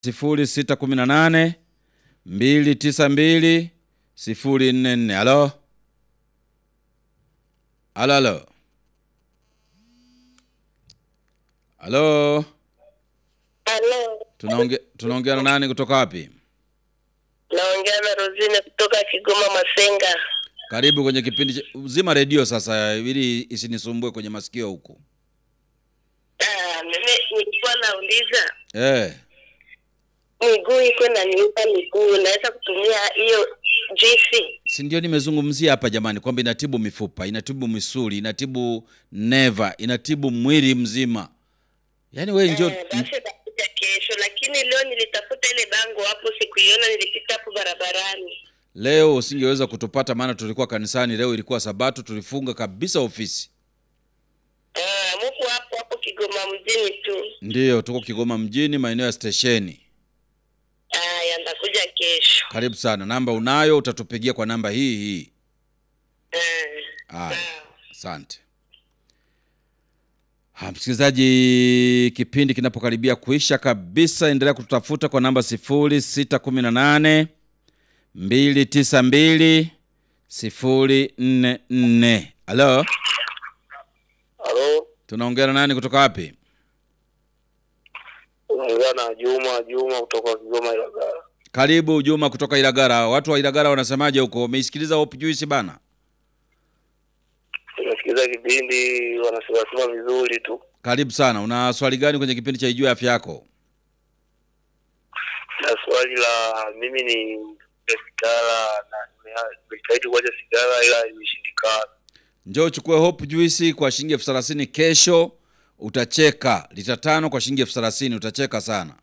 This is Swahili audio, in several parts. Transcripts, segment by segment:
sifuri sita kumi na nane mbili tisa mbili sifuri nne nne. Halo, halo, halo, halo. Halo, Tunaongea tunaongea na nani kutoka wapi? naongea na Rosine kutoka Kigoma Masenga. Karibu kwenye kipindi cha uzima redio sasa, ili isinisumbue kwenye masikio huku. Ah, mimi nilikuwa nauliza Eh, miguu iko naniupa miguu, naweza kutumia hiyo juisi? si ndio nimezungumzia hapa jamani, kwamba inatibu mifupa, inatibu misuli, inatibu neva, inatibu mwili mzima. Yaani wewe njoo Eh, basi nitakuja kesho, lakini leo nilitafuta ile bango hapo, sikuiona, nilipita hapo barabarani. leo usingeweza kutupata, maana tulikuwa kanisani. Leo ilikuwa Sabato, tulifunga kabisa ofisi. Ah, mupo hapo hapo Kigoma mjini tu. Ndiyo, tuko Kigoma mjini, maeneo ya stesheni. Aya, nitakuja kesho. Karibu sana. Namba unayo, utatupigia kwa namba hii hii. Ah, Haya, sawa. asante. Ha, msikilizaji, kipindi kinapokaribia kuisha kabisa, endelea kututafuta kwa namba sifuri sita kumi na nane mbili tisa mbili sifuri nne nne. Halo, Halo, tunaongea na nani kutoka wapi? unaongea na Juma Juma kutoka Kigoma Ilagala. Karibu Juma kutoka Ilagara. Watu wa Ilagara wanasemaje huko? Umeisikiliza Hope Juice bana? Nimesikiza kipindi, wanasemasema vizuri tu. Karibu sana. Una swali gani kwenye kipindi cha Ijue Afya Yako? Na swali la mimi ni sigara na nime- nimejitahidi kuacha sigara ila imeshindikana. Njoo uchukue Hope Juice kwa shilingi elfu thelathini kesho, utacheka. Lita tano kwa shilingi elfu thelathini utacheka sana.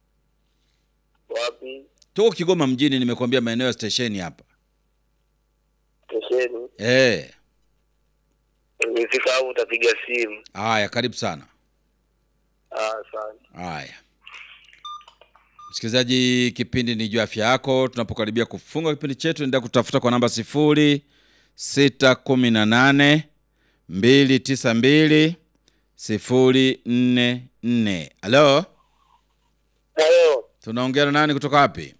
Wapi? Tuko Kigoma mjini, nimekuambia maeneo ya stesheni hapa. Stesheni. Eh, Nimefika hapo utapiga simu. haya, karibu sana. Ah, asante. Haya, msikilizaji, kipindi ni juu afya yako. Tunapokaribia kufunga kipindi chetu, endelea kutafuta kwa namba sifuri sita kumi na nane mbili tisa mbili sifuri nne nne. Halo, Halo, tunaongea na nani kutoka wapi?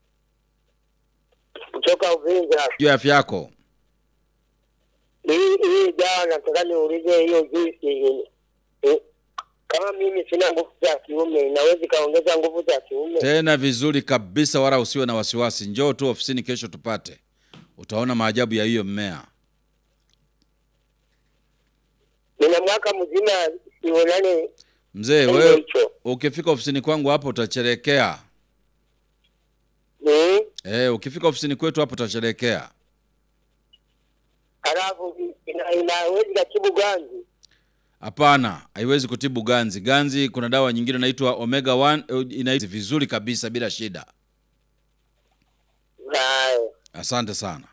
kutoka Uvinza. Juu afya yako. Hii hii dawa nataka niulize hiyo juisi. Eh, Kama mimi sina nguvu za kiume, inaweza ikaongeza nguvu za kiume? tena vizuri kabisa, wala usiwe na wasiwasi. Njoo tu ofisini kesho tupate, utaona maajabu ya hiyo mmea. Nina mwaka mzima sionane Mzee Ndio wewe, hicho. ukifika ofisini kwangu hapo utacherekea. Mm. Eh, ukifika ofisini kwetu hapo utasherekea. Halafu ina- inaweza ikatibu ganzi. Hapana, haiwezi kutibu ganzi. Ganzi kuna dawa nyingine inaitwa omega 1 inaizi vizuri kabisa bila shida. Haya. Asante sana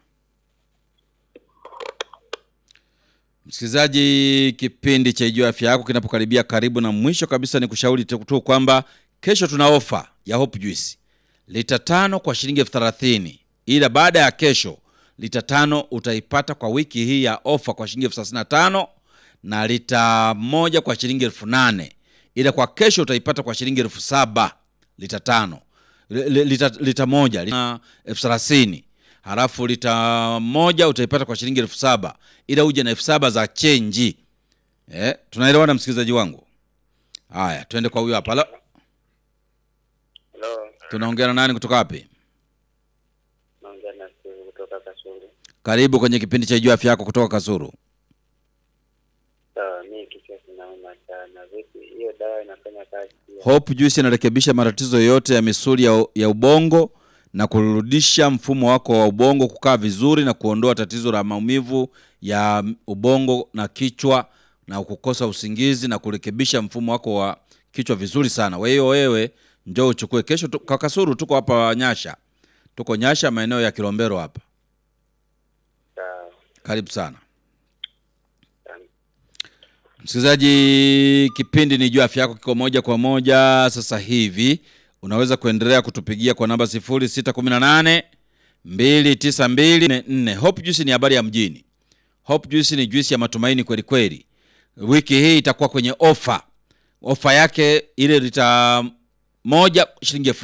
msikilizaji, kipindi cha Ijua Afya Yako kinapokaribia karibu na mwisho kabisa, ni kushauri tu tu kwamba kesho tuna ofa ya Hope Juice lita tano kwa shilingi elfu thelathini ila baada ya kesho lita tano utaipata kwa wiki hii ya ofa kwa shilingi elfu thelathini na tano na lita moja kwa shilingi elfu nane ila kwa kesho utaipata kwa shilingi elfu saba lita tano Li- li- lita, lita moja lita elfu thelathini halafu lita moja utaipata kwa shilingi elfu saba ila uje na elfu saba za chenji eh, tunaelewana msikilizaji wangu haya twende kwa huyo hapa Halo, Hello. tunaongea na nani kutoka wapi Naongea na Steve kutoka Kasulu. karibu kwenye kipindi cha juu afya yako kutoka kasuru Sawa, mimi kichwa kinauma sana. Vipi hiyo dawa inafanya kazi pia? Hope Juice inarekebisha matatizo yote ya misuli ya, ya ubongo na kurudisha mfumo wako wa ubongo kukaa vizuri na kuondoa tatizo la maumivu ya ubongo na kichwa na kukosa usingizi na kurekebisha mfumo wako wa kichwa vizuri sana. Kwa hiyo wewe njoo uchukue kesho tu, kwa Kasuru tuko hapa Nyasha. Tuko Nyasha maeneo ya Kilombero hapa. Sawa. Karibu sana. Asante. Msikilizaji, kipindi ni juu afya yako kiko moja kwa moja sasa hivi. Unaweza kuendelea kutupigia kwa namba 0618 292 Hope Juice ni habari ya mjini. Hope Juice ni juisi ya matumaini kweli kweli. Wiki hii itakuwa kwenye ofa. Ofa yake ile lita moja shilingi elfu